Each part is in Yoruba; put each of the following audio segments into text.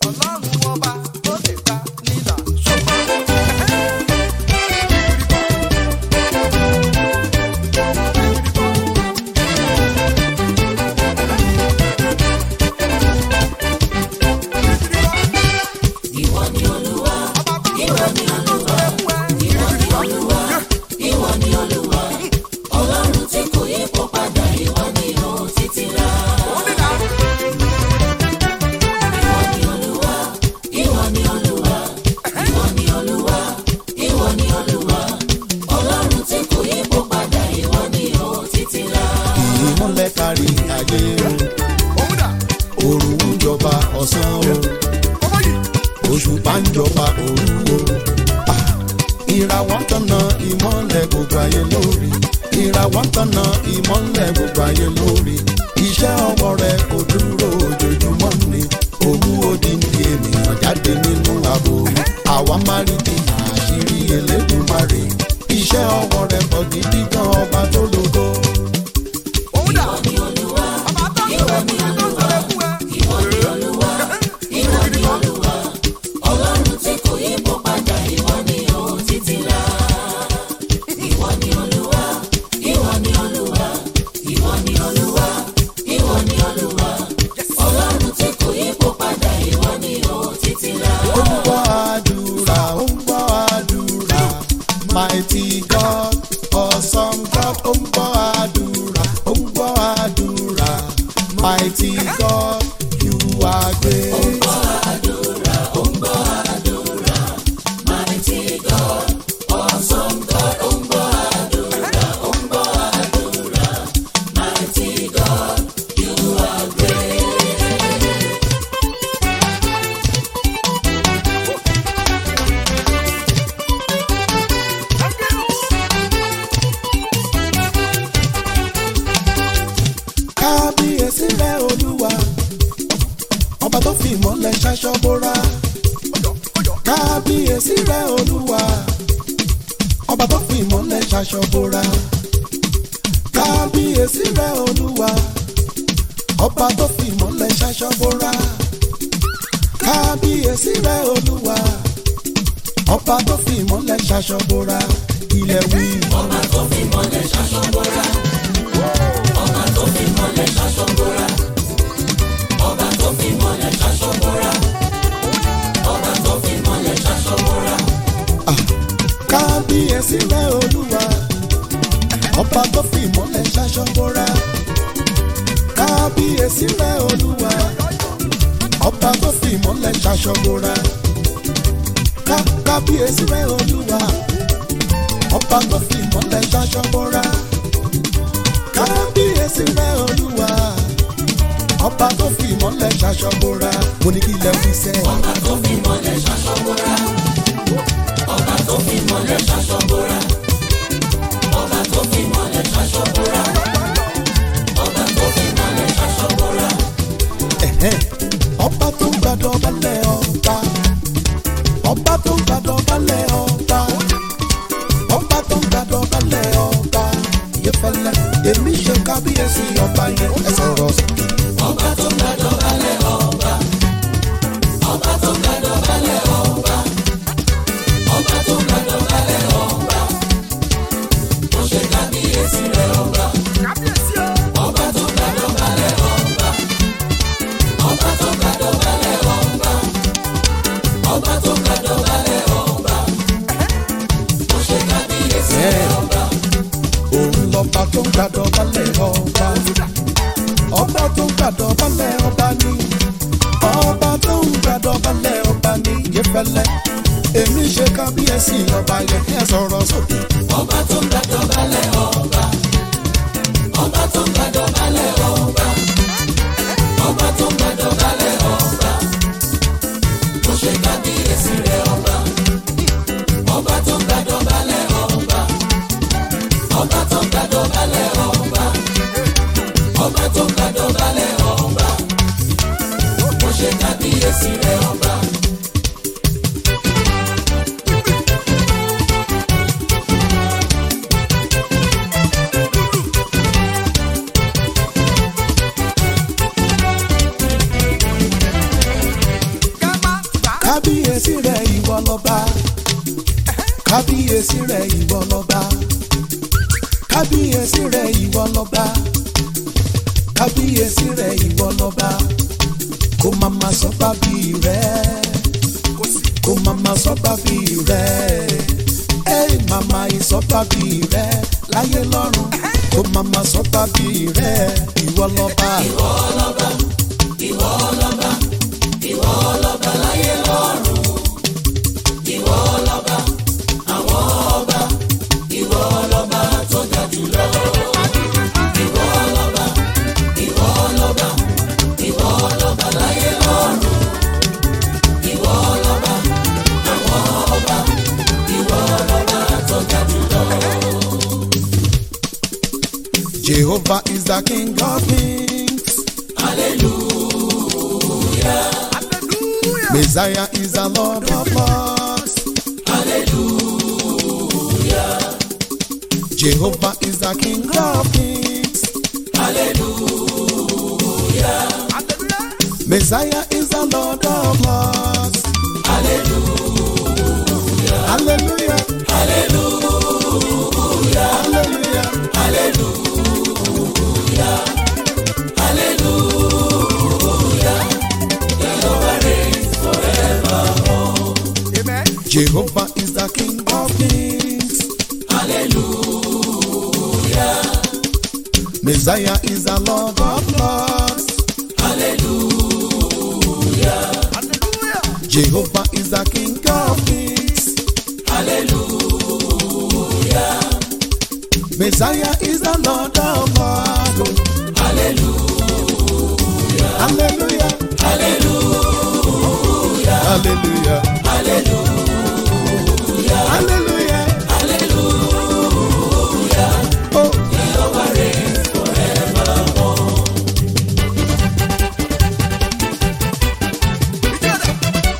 ọlọ́run ọba ó lè gbà nílà ṣùgbọ́n. Ìwọ ni Olúwa, ìwọ ni Olúwa, ìwọ ni Olúwa, ìwọ ni Olúwa. Ọlọ́run tí kò yípo padà, ìwọ ni ó títí láé. Ìwọ ni Olúwa, ìwọ ni Olúwa, ìwọ ni Olúwa, ìwọ ni Olúwa. Ọlọ́run tí kò yípo padà, ìwọ ni ó títí láé. ìmọ̀lẹ̀ kárí ayé o òrùn ń jọba ọ̀sán o òṣùpá ń jọba òru o Ah, ìràwọ̀ ń tọ̀nà ìmọ̀lẹ̀ gbogbo ayé lórí ìràwọ̀ ń tọ̀nà ìmọ̀lẹ̀ gbogbo ayé lórí iṣẹ́ ọwọ́ rẹ kò dúró ojoojúmọ́ ni òwú odindi ènìyàn jáde nínú ààbò àwa máa rí di àṣírí Elédùmarè iṣẹ́ ọwọ́ rẹ pọ̀ gidi gan ọba tó lógo. Ìwọ ni Olúwa, ìwọ ni Olúwa, ìwọ ni Olúwa, ìwọ ni Olúwa. Ọlọ́run tí kò yípo padà, ìwọ ni ó títí láé. Ìwọ ni Olúwa, ìwọ ni Olúwa, ìwọ ni Olúwa, ìwọ ni Olúwa. Ọlọ́run tí kò yípo padà, ìwọ ni ó títí láé. ó ń gbọ́ àdúrà ó ń gbọ́ àdúrà mighty God awesome God ó ń gbọ́ àdúrà ó ń gbọ́ àdúrà mighty God you are great. Mighty God, awesome God, ó ń gbọ́ àdúrà, ó ń gbọ́ àdúrà. Mighty God, you are great. kábíyèsí rẹ olúwa ọba tó fi ìmọ̀lẹ̀ ṣaṣọ bóra kábíyèsí rẹ olúwa ọba tó fi ìmọ̀lẹ̀ ṣaṣọ bóra kábíyèsí rẹ olúwa ọba tó fi ìmọ̀lẹ̀ ṣaṣọ bóra kábíyèsí rẹ olúwa ọba tó fi ìmọ̀lẹ̀ ṣaṣọ bóra ilẹ̀ wí. Ọba tó fi mọ́lẹ̀ ṣaṣọ bóra. Ọba tó fi mọ́lẹ̀ ṣaṣọ bóra. Ọba tó fi mọ́lẹ̀ ṣaṣọ bóra. Ọba tó fi mọ́lẹ̀ ṣaṣọ bóra. kábíyèsí rẹ olúwa ọba tó fi ìmọ̀lẹ̀ ṣaṣọ bóra kábíyèsí rẹ olúwa ọba tó fi ìmọ̀lẹ̀ ṣaṣọ bóra Ká- kábíyèsí rẹ olúwa ọba tó fi ìmọ̀lẹ̀ ṣaṣọ bóra kábíyèsí rẹ olúwa ọba tó fi ìmọ̀lẹ̀ ṣaṣọ bóra mo ní kí ilẹ̀ fi sẹ́ Ọba tó fi mọ́lẹ̀ ṣaṣọ bóra. Ọba tó fi mọ́lẹ̀ ṣaṣọ bóra. Ọba tó fi mọ́lẹ̀ ṣaṣọ bóra. Ọba tó fi mọ́lẹ̀ ṣaṣọ bóra. Ẹ̀hẹ́n. ọba tó ń gbàdọ̀ balẹ̀ ọba ọba tó ń gbàdọ̀ balẹ̀ ọba ọba tó ń gbàdọ̀ balẹ̀ ọba ìyẹ́fẹ́lẹ́ èmi ṣe kábíyèsí ọba yẹn ẹ sọ̀rọ̀ sókè. Ọba tó gbàdọ̀ balẹ̀ ọba. Ọba tó gbàdọ̀ balẹ̀ ọba. Ọba tó gbàdọ̀ balẹ̀ ọba. Mo ṣe kábíyèsí rẹ̀ ọba. Ọba tó gbàdọ̀ balẹ̀ ọba. Ọba tó gbàdọ̀ balẹ̀ ọba. Ọba tó gbàdọ̀ balẹ̀ ọba. Mo ṣe kábíyèsí rẹ̀ ọba. òun lọ́ba tó ń gbàdọ̀ balẹ̀ ọba ọba tó ń gbàdọ̀ balẹ̀ ọba ní ọba tó ń gbàdọ̀ balẹ̀ ọba ní ìyẹ́fẹ́lẹ́ èmi ṣe kábíyèsí ọba yẹn ẹ sọ̀rọ̀ sókè. Ọba tó gbàdọ̀ balẹ̀ ọba. Ọba tó gbàdọ̀ balẹ̀ ọba. Ọba tó gbàdọ̀ balẹ̀ ọba. Mo ṣe kábíyèsí rẹ̀ ọba. Ọba tó gbàdọ̀ balẹ̀ ọba. Ọba tó gbàdọ̀ balẹ̀ ọba. Ọba tó gbàdọ̀ balẹ̀ ọba. Mo ṣe kábíyèsí rẹ̀ ọba. Ká má kábíyèsí rẹ̀ ìwọ lọ́ba kábíyèsí rẹ̀ ìwọ lọ́ba kábíyèsí rẹ̀ ìwọ lọ́ba kábíyèsí rẹ̀ ìwọ lọ́ba kó mama sọ bábí rẹ̀ kó mama sọ bábí rẹ̀ ẹ mama ìsọ bábí rẹ̀ láyé lọ́run kó mama sọ bábí rẹ̀ ìwọ lọ́ba. Jehovah is the King of Kings. Hallelujah. Messiah is the Lord of Lords. Hallelujah. Jehovah is the King of Kings. Hallelujah. Messiah is the Lord of Lords. Hallelujah. Hallelujah. Hallelujah. Amen. Jehovah is the King of Kings. Hallelujah. Messiah is the Lord of Lords. Hallelujah. Hallelujah. Jehovah is the King of Kings. Hallelujah. Messiah is the Lord of Lords. Hallelujah. Hallelujah. Hallelujah. Hallelujah. Hallelujah. Hallelujah. Hallelujah. Oh, Jehovah reigns forevermore. Together.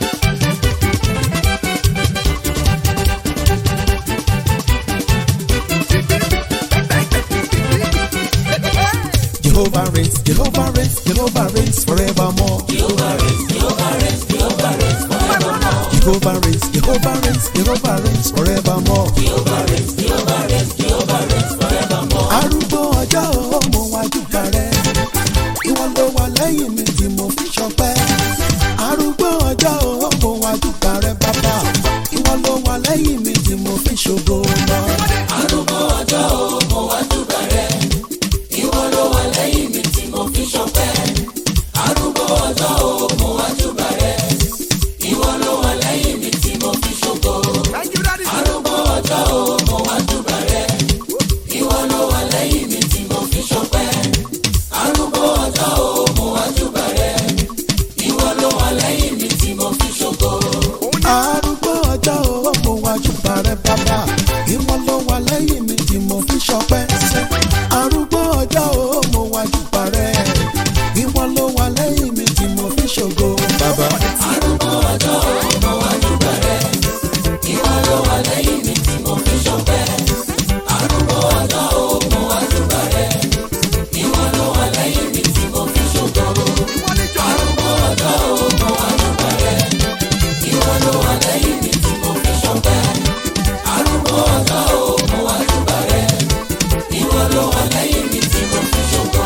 Jehovah reigns, Jehovah reigns, Jehovah reigns forevermore. Jehovah reigns, Jehovah reigns, Jehovah reigns forevermore. Jehovah reigns, Jehovah reigns, Jehovah reigns forevermore. Jehovah reigns, Jehovah reigns, Jehovah reigns forevermore. Arúgbó ọjọ́ o, mo wá dúpẹ́ rẹ̀. Ìwọ ló wà lẹ́yìn mi tí mo fi ṣọpẹ́. Arúgbó ọjọ́ o, mo wá dúpẹ́ rẹ̀ bàbá. Ìwọ ló wà lẹ́yìn mi tí mo fi ṣògo lọ. Arúgbó ọjọ́ o, mo wá júbà rẹ̀. Ìwọ ló wà lẹ́yìn mi tí mo fi ṣọpẹ́. Arúgbó ọjọ́ o, mo wá júbà rẹ̀. Ìwọ ló wà lẹ́yìn mi tí mo fi ṣògo. Thank you, Daddy. Arúgbó ọjọ́ o, mo wá júbà rẹ̀. Ìwọ ló wà lẹ́yìn mi tí mo fi ṣọpẹ́. Arúgbó ọjọ́ o, mo wá júbà rẹ̀. Ìwọ ló wà lẹ́yìn mi tí mo fi ṣògo. Arúgbó ọjọ́ o, mo wá dúpẹ́ rẹ̀ bàbá. Ìwọ ló wà lẹ́yìn mi tí mo fi ṣọpẹ́. Arúgbó ọjọ́ o, mo wá dúpẹ́ rẹ̀. Ìwọ ló wà lẹ́yìn mi tí mo fi ṣògo bàbá. Arúgbó ọjọ́ o, mo wá júbà rẹ̀. Ìwọ ló wà lẹ́yìn mi tí mo fi ṣọpẹ́. Arúgbó ọjọ́ o, mo wá júbà rẹ̀. Ìwọ ló wà lẹ́yìn mi tí mo fi ṣògo. Ìwọ ni jọ. Arúgbó ọjọ́ o, mo wá júbà rẹ̀. Ìwọ ló wà lẹ́yìn mi tí mo fi ṣọpẹ́. Arúgbó ọjọ́ o, mo wá júbà rẹ̀. Ìwọ ló wà lẹ́yìn mi tí mo fi ṣògo.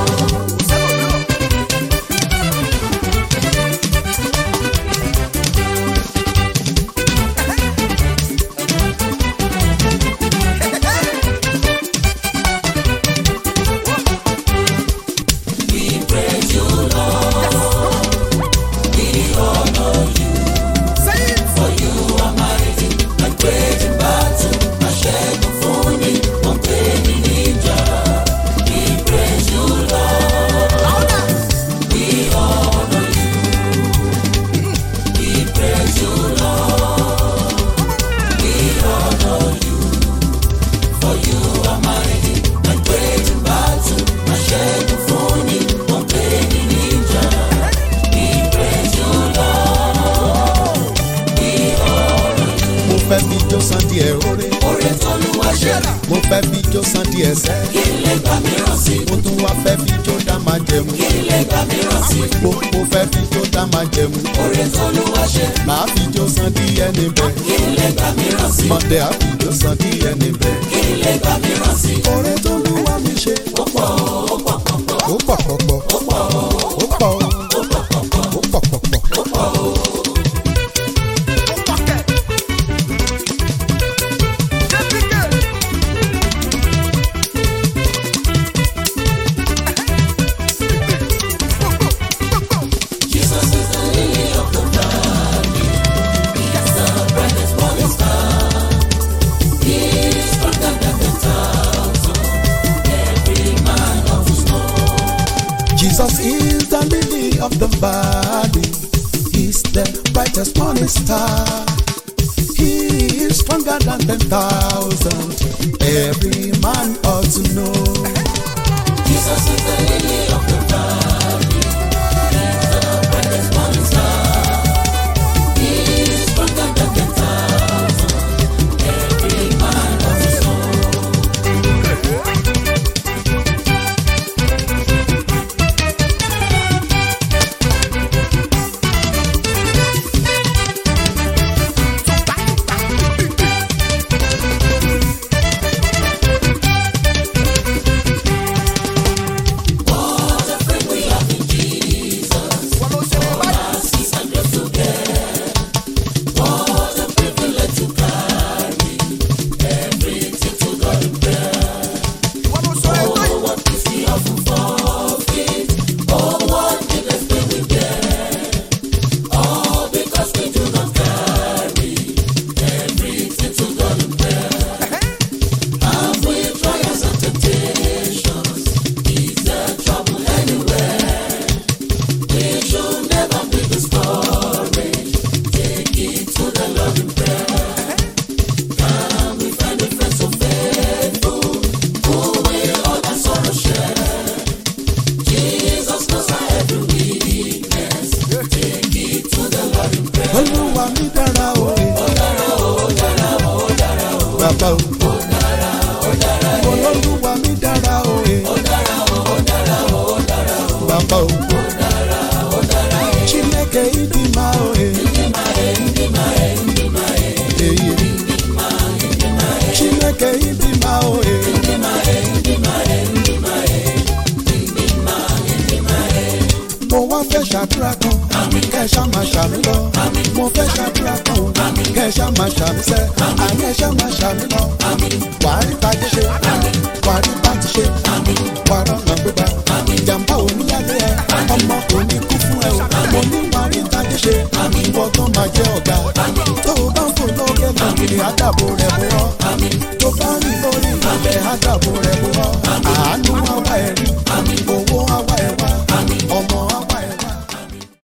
We praise you, Lord. We honor you. Say it. For you are mighty and great in battle. Aṣẹ́gun fún ni, wọ́n pè mí níjà. We praise you, Lord. Louder. We honor you. We praise you, Lord. We honor you. For you are mighty and great in battle. Aṣẹ́gun fún ni, wọ́n pè mí níjà. We praise you, Lord. We honor you. Mo fẹ́ fi jó san díẹ̀ oore. Oore t'Olúwa ṣe, Mo fẹ́ fi jó san díẹ̀ sẹ́. kí n lè gbà mìíràn sí. Mo tún wá fẹ́ fi jó dá máa jẹmu. Kí n lè gbà mìíràn sí. Mo mo fẹ́ fi jó dá máa jẹmu. Oore t'Olúwa ṣe, Màá fi jó san díẹ̀ níbẹ̀. kí n lè gbà mìíràn sí Mọ̀dẹ́ àbí ló san díẹ̀ níbẹ̀. kí n lè gbà mìíràn sí Oore tó lù wá mi ṣe. ó pọ̀ ó pọ̀ pọ̀ pọ̀ Ó pọ̀ pọ̀pọ̀. ó pọ̀ Ó pọ̀. ó pọ̀ pọ̀ pọ̀ Ó pọ̀ pọ̀pọ̀. ó pọ̀ ó. Jesus is the lily of the valley. He's the brightest morning star. He's stronger than the thousand. Every man of his own. Jesus is the lily of the valley. He's the brightest morning star. He is stronger than ten thousand. Every man ought to know. Jesus is the lily of the valley. He's the brightest morning star. He's stronger than the thousand. Every man of his own. What a friend we have in Jesus. Mercies and grace to bear. What a privilege to carry everything to God in prayer. Oh, what peace we often forfeit. Oh, what needless pain we bear. All because we do not carry everything to God in prayer. Have we trials and temptations? Is there trouble anywhere? We should never be discouraged. Take it to the Lord in prayer. Can we find a friend so faithful who will all our sorrow share? Jesus knows our every weakness. Take it to the Lord in prayer. Olúwa mi dára o. Ó dára o, ó dára o, ó dára o. Bàbá o. Ó dára o, ó dára o. Olúwa mi dára o. Ó dára o, ó dára o, ó dára o. Bàbá o. Ó dára o, ó dára o. Chineke ịdị mma o. Ịdị mma e, ịdị mma e, ịdị mma e. Eyi. Ịdị mma, ịdị mma e. Chineke ịdị mma o. Ịdị mma e, ịdị mma e, ịdị mma e. Ịdị mma, ịdị mma e. Mo wá fẹ́ ṣàdúrà kan. Kẹ́ ẹ ṣá máa ṣàmì lọ. Mo fẹ́ ṣàdúrà kan. Kẹ́ ẹ ṣá máa ṣàmì sẹ́. Àní ẹ ṣá máa ṣàmì lọ. Wàá rí tajé ṣe. Wàá rí báńkì ṣe. Wàá rọ̀nà gbégbá. Ìjàmbá oníyàlé ẹ. Ọmọ kò ní kú fún ẹ o. Mo ní wàá rí tajé ṣe. Ìwọ tó máa jẹ́ ọ̀gá. Tó o bá ń fò lókè lókè, àdàbò rẹ̀ bó rọ́. Tó bá rìn lórí ilẹ̀, àdàbò rẹ̀ bó